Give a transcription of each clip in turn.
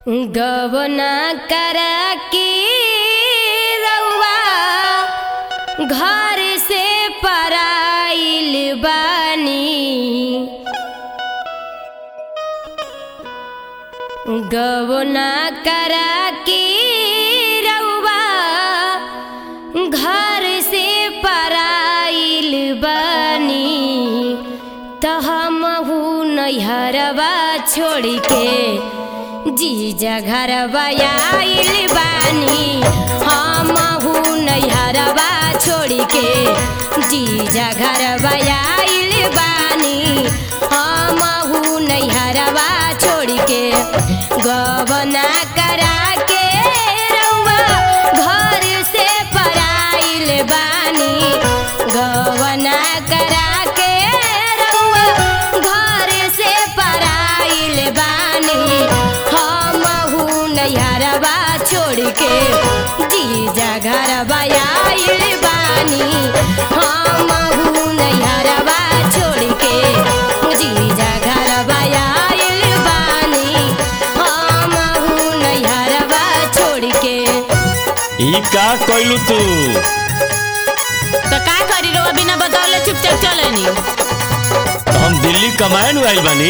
गवना करा की रउआ घर से पराइल बानी गवना करा की रउआ घर से पराइल बानी त हमहू नैहरवा छोड़ के जीजा घरवा आइल बानी हमहू नैहरवा छोड़ के जीजा घरवा आइल बानी हमहू नैहरवा छोड़ के गवना करा के रउआ घर से पराइल बानी गवना करा के रउआ घर से पराइल बानी हमहू नैहरवा छोड़ के जीजा घरवा आइल बानी हमहू नैहरवा छोड़ के जीजा घरवा आइल बानी हमहू नैहरवा छोड़ के ई का कइलू तू तो का करी रो बिना बतौले चुपचाप चलनी तो हम दिल्ली कमाए नु आइल बानी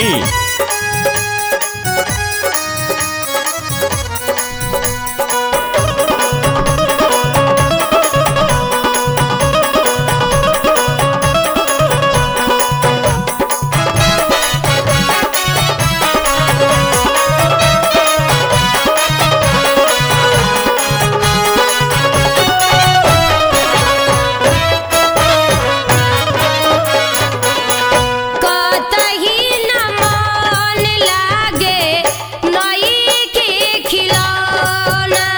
कतही न मन लागे नई के खिलौना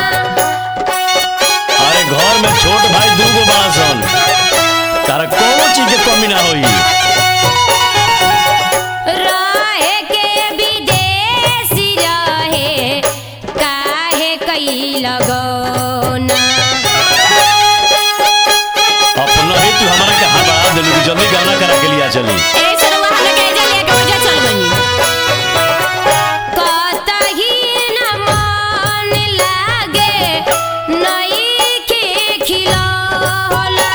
अरे घर में छोट भाई दूगो बासन तारा कोनो चीज के कमी ना होई रहे के विदेश रहे काहे कई लगौना अपना ही तू हमरा के हवा देलू कि जल्दी गाना करा के लिया चली ए सरवा हमें के जा लेके वजह चल गनी कतही न मन लागे नई के खिलौना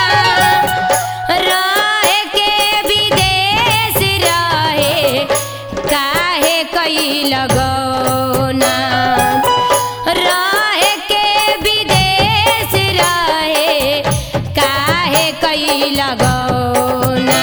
रहे के विदेश रहे काहे कई लगौना रहे के विदेश रहे काहे कई लगौना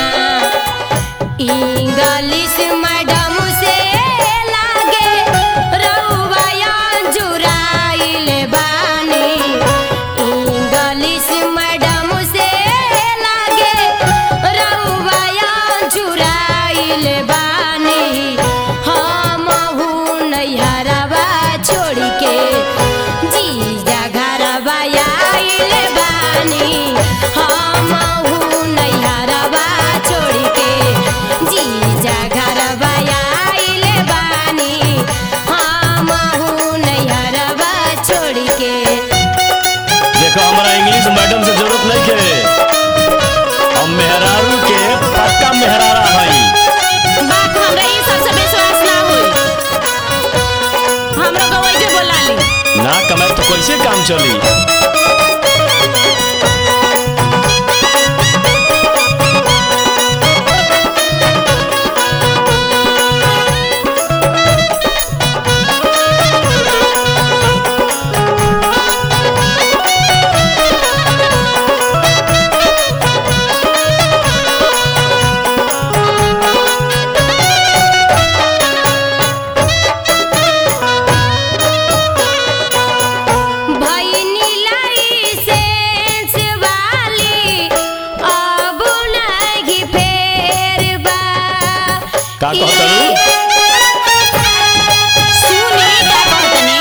इंग्लिश मैडम से लागे रउआ जुराइल बानी इंग्लिश मैडम से लागे रउआ जुराइल बानी हमहू नैहरवा छोड़ के जीजा घरवा आइल बानी हमहू नैहरवा छोड़ के जीजा घरवा आइल बानी हमहू नैहरवा छोड़ के देखो हमारा इंग्लिश मैडम से जरूरत नहीं के हम मेहरारू के पक्का मेहरारा हई बात हमरा ये सबसे विश्वास ना होई हमरो को वही के बोला ली ना कमाए तो कैसे काम चली भैनी लाइसेंस वाली अब नहीं फेर बा का कहतलू? सुनी का कहतनी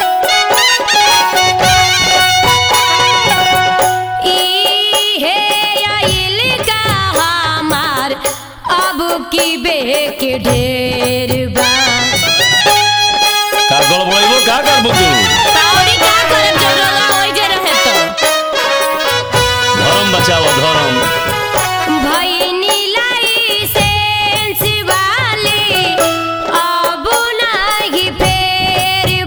ई हे आइल का हमार अब की बेक ढेर बा का गड़बड़ेबो का करबो तू तावरी का करब जो रोगा होई जे रहे तो धर्म बचाओ धर्म भैनी लाइसेंस वाली अब नहीं फेर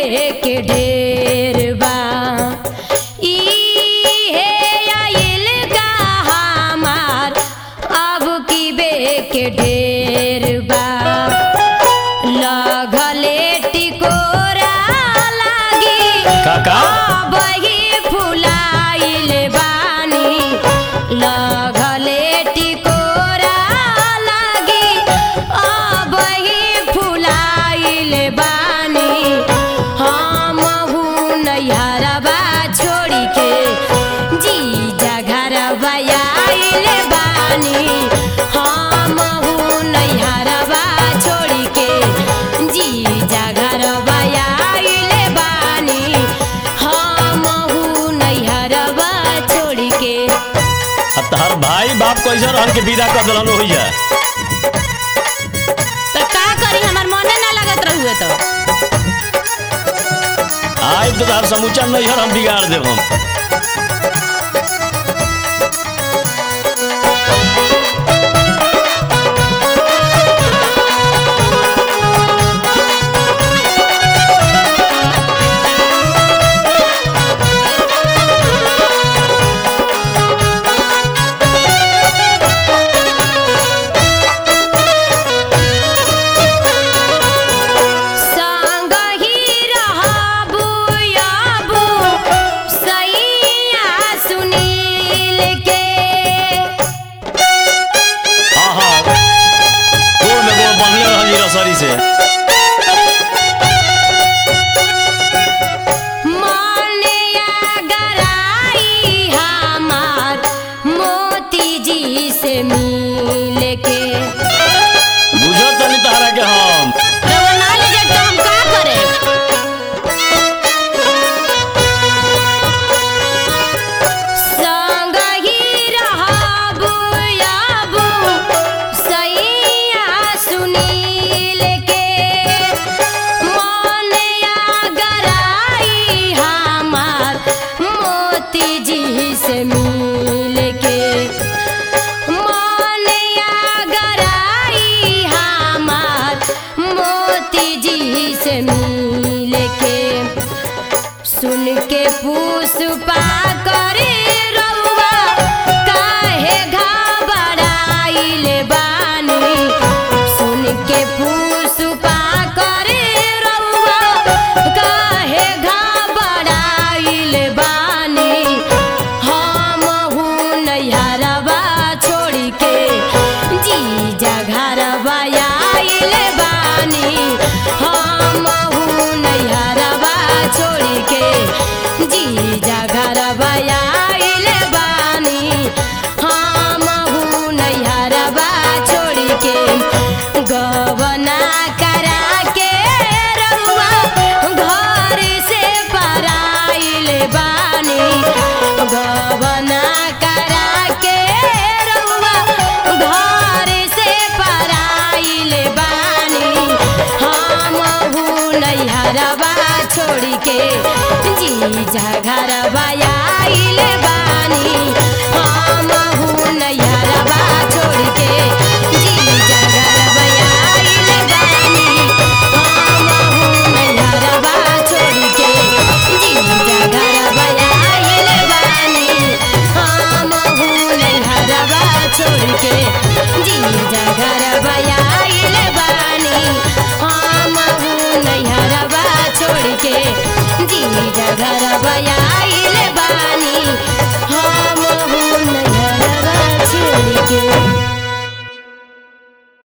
के ढेर बा ई हे आइल का हमार अब की बे के ढेर बा लगले टिकोरा लागी काका बही फुलाइल बानी लगले टिकोरा लागी अबही फुलाइल बानी हम नैहरबा छोड़ी के जी जघरबा आइल बानी हम नैहरबा छोड़ी के जी जघरबा आइल बानी हम नैहरबा छोड़ी के अब तहर भाई बाप कैसे रहन के विदा कर दिलन होइया तो का करी हमार मने ना लगत रहुए तो आज तो तहर समूचा नैहर हम बिगाड़ देब हम संग ही रहबू याबू सैया सुनील के हाँ हाँ गोड़ में गोड़ बंधले रहल जी रसरी से मन गराई हमार मोती जी से मिल के बुझत तनी तहरा के हम रउआ ना ले जाए तो हम का करे संग ही रहबू याबू सैया सुनील के मन गराई हमार मोती जी से मिल के मन गराई हमार मोती जी से मिल के सुन के पुष्पा करे रउआ काहे घबराइल बानी सुन के पुष्पा करे रउआ काहे घबराइल बानी हम नैहरबा छोड़ी के जी जघरबा आइल बानी हम नैहरबा छोड़ी के जी जघरबा आइल बानी हम नैहरबा छोड़ी के गवना करा के रउआ घर से पराइल बानी गवना करा के रउआ घर से पराइल बानी हम नैहरबा छोड़ी के जी झगरबा आइल बानी हम नैहरबा छोड़ी के जी झगरबा आइल बानी हम नैहरबा छोड़ी के जी झगरबा आइल बानी हम नैहरबा छोड़ी के जी झगरबा आइल बानी हम नैहरबा छोड़ के जी जगरबा